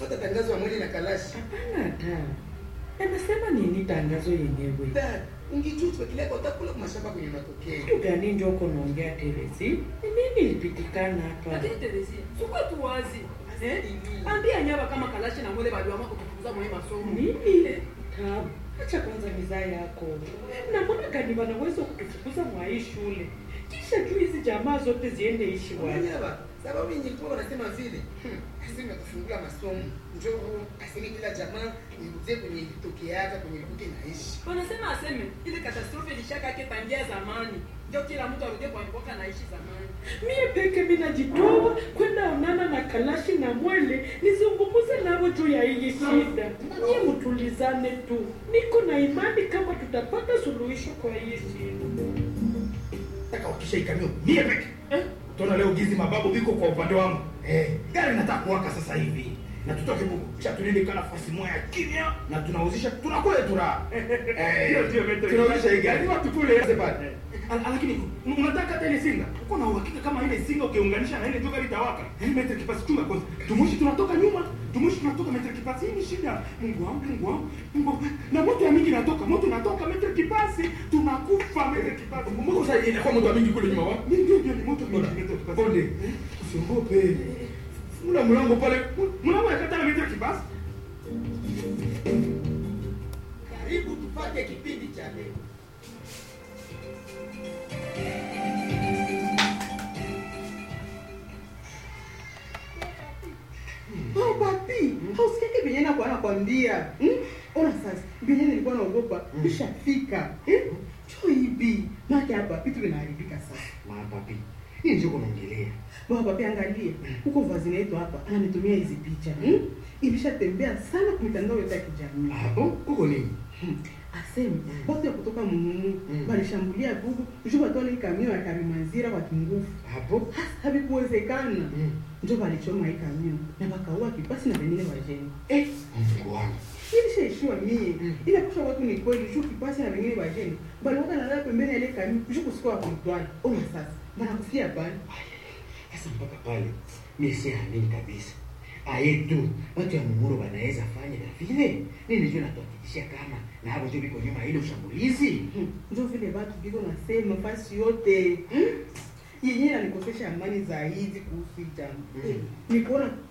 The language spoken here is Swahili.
kufuata tangazo ya mwili na kalashi. Hapana ta. Anasema nini tangazo yenyewe? Dad, ungejua tuwekelea utakula kwa mashamba kwenye matokeo. Kitu gani ndio uko naongea Teresi? Ni nini ilipitikana hapa? Lakini Teresia, sikuwa tu wazi. Eh? Ambia nyaba kama kalashi na mwele baliwama kutukuza mwe masomo. Nini? Eh, Tabu. Acha kwanza mizaa yako. Na mbona gani wanaweza kutufukuza mwa hii shule? Kisha juu hizi jamaa zote ziende ishi wapi? Wanyaba, sababu ingekuwa wanasema vile. Hmm, aseme kufungula masomo. Njoo aseme kila jamaa irudie kwenye ilitokeaga kwenye ilikuwa inaishi. Wanasema aseme ile katastrofe ilishaka yake tangia zamani. Ndio kila mtu arudie kwa mboka naishi zamani. Mie peke mimi najitoa kwenda onana na Kalashi na Mwele nizungumuze nao juu ya hii shida. Nyie mtulizane tu, niko na imani kama tutapata suluhisho kwa hii shida. Nataka wakisha ikamio mie peke. Eh? Tuna leo gizi mababu biko kwa upande wangu. Eh, gari nataka kuwaka sasa hivi. Na tutoke buku. Kisha tulinde kana nafasi moja ya kimya na tunauzisha tunakula tura. Eh, Ndio, ndio, ndio. tunauzisha hii gari. Watu kule. Sasa pale. Al- Lakini unataka hata ile singa. Uko na uhakika kama ile singa ukiunganisha na ile tu gari itawaka. Eh, metre kipasi chunga kwanza. Tumushi tunatoka nyuma. Tumushi tunatoka metre kipasi. Hii ni shida. Mungu wangu, Mungu wangu. Mungu wangu. Na moto ya mingi inatoka. Moto inatoka metre kipasi. Tunakufa metre kipasi. Mungu sasa inakuwa moto wa mingi kule nyuma wa. Ndio ndio ni moto mingi metre kipasi. Bonde. Usiogope. Fungula mlango pale. Mlango ya kata na metre kipasi. Karibu tupate kipindi cha leo. Oh, papi, hausikiake venye nakuwa nakwambia. Hmm? Ona sasa, venye nilikuwa naogopa ishafika. Eh? Cho hivi, maki hapa vitu vinaharibika sasa. Mapapi. Hii ndio kunaongelea. Baba papi, angalia huko vazini yetu hapa ananitumia hizi picha. Hmm? Ilishatembea sana kwa mitandao yote ya kijamii. Hapo kuko nini? Hmm. Aseme watu ya kutoka Mumu Mm. walishambulia Gugu juu watole kamio ya Karimanzira kwa kinguvu. Hapo Havikuwezekana. Mm. Ndio walichoma hii kamio na wakaua kipasi na wengine wajeni. eh, Mungu wangu. ilishaishiwa mie ila kusha watu ni kweli juu kipasi na wengine wajeni baliwaka nalala pembeni ya ile kami juu kusikuwa kuitwala ona sasa banakufia pale Sasa mpaka pale mimi si amini kabisa. Aye tu watu ya Mumuro wanaweza fanya na vile. Nini ndio natuhakikishia kama na hapo ndio biko nyuma ya ile ushambulizi. Hmm, ndio vile watu biko nasema fasi yote hmm? yenyewe nanikosesha amani zaidi kuhusu hii jambo Mm. ni kuona